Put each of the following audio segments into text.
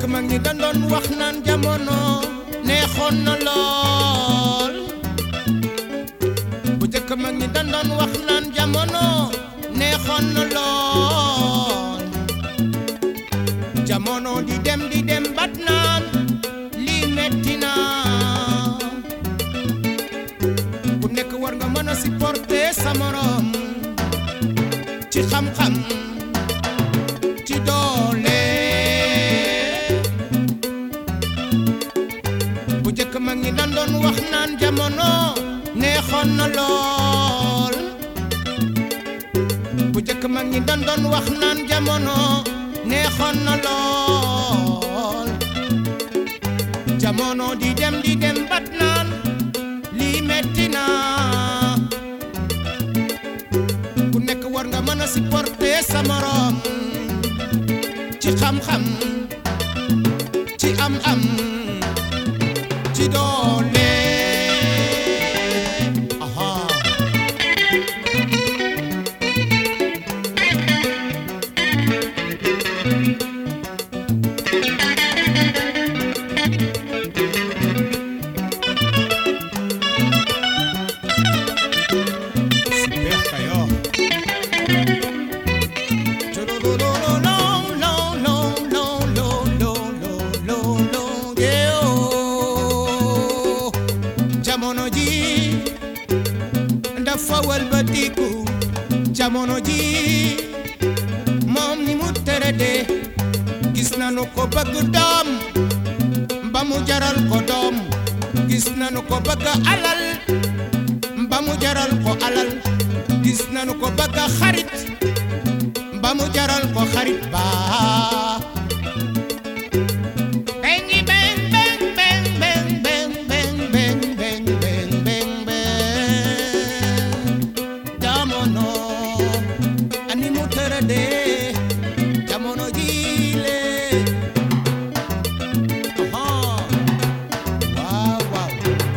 jëkk mag ñi dañ doon wax naan jamono neexoon na lool bu jëkk mag ñi dañ doon wax naan jamono neexoon na lool jamono di dem di dem bat naan lii metti na ku nekk war nga mën a supporter sa morom ci xam-xam ci doole bu jëkk mag ñi dan doon wax naan jamono neexoon na lool bu jëkk mag ñi dan doon wax naan jamono neexoon na lool jamono di dem di dem bat naan lii metti na ku nekk war nga mën a supporter sa morom ci xam-xam ci am-am ci doole aha Super Kayor jamono ji dafa walbatiku jamono ji moom ni mu tërëde gis nanu ko bëgg doom ba mu jaral ko doom gis nanu ko bëgg alal ba mu jaral ko alal gis nanu ko bëgg xarit ba mu jaral ko xarit ba bengi beng beng beng beng beng beng beng beng beng beng beng jamono ani mu tërëde jamono jiile aha waaw waaw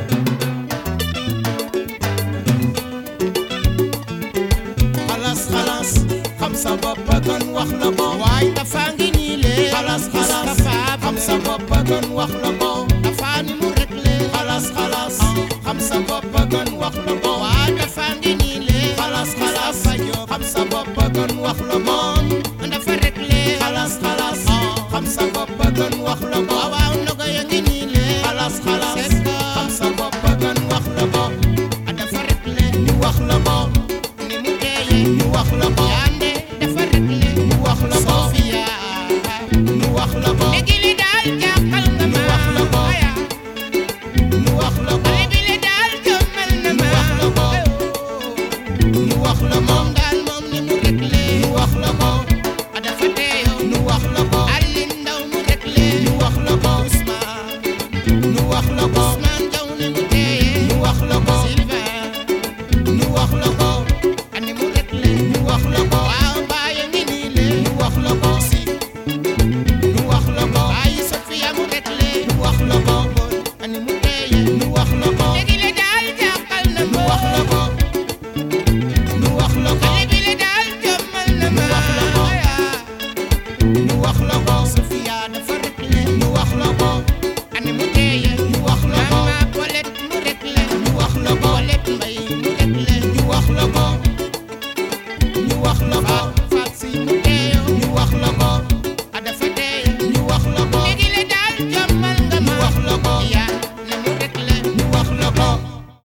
xalas xalas xam sa bopp gën wax la ko waaye dafa ngi nii lee xalas xalas xam sa bopp gën wax la ko dafa ni mu rek lee xalas xalas xam sa bopp gën wax la ko waaye dafa ngi nii lee xalas xalas xam sa bopp gën wax la ko dafa rek lee xalas xalas xam sa bopp gën wax la ko waaw ndogo ya ngi nii lee xalas xalas xam sa bopp gën wax la ko dafa rek lee ñu wax la ko ni mu teeye ñu wax la ko yande dafa rek lee ñu wax la ko Sofia ñu wax la ko léegi li daal jàppal nga ma wax la ko ñu wax la ko léegi li daal jëmmal na ma wax la ko ñu wax la moom daal moom ni mu rek lee ñu wax la ko dafa teeyo ñu wax la ko Alin Ndaw mu rek lee ñu wax la ko Ousmane ñu wax la ko Ousmane Jaw ni mu teeye ñu wax la ko Sylvain ñu wax la ko ani mu rek lee ñu wax la ko waaw bàyyi ngi nii lee ñu wax la ko si ñu wax la ko bàyyi Sofia mu rek lee ñu wax la ko ani mu teeye ñu wax la ko léegi le daal jàppal na ñu wax la ko ñu wax la ko léegi le daal jëmmal na ma wax la ko ñu wax la ko Sofia dafa rek lee ñu wax la ko ani mu teeye ñu wax la ko mama Paulette mu rek lee ñu wax la ko Paulette Mbaye mu rek lee ñu wax la ko ñu wax la ko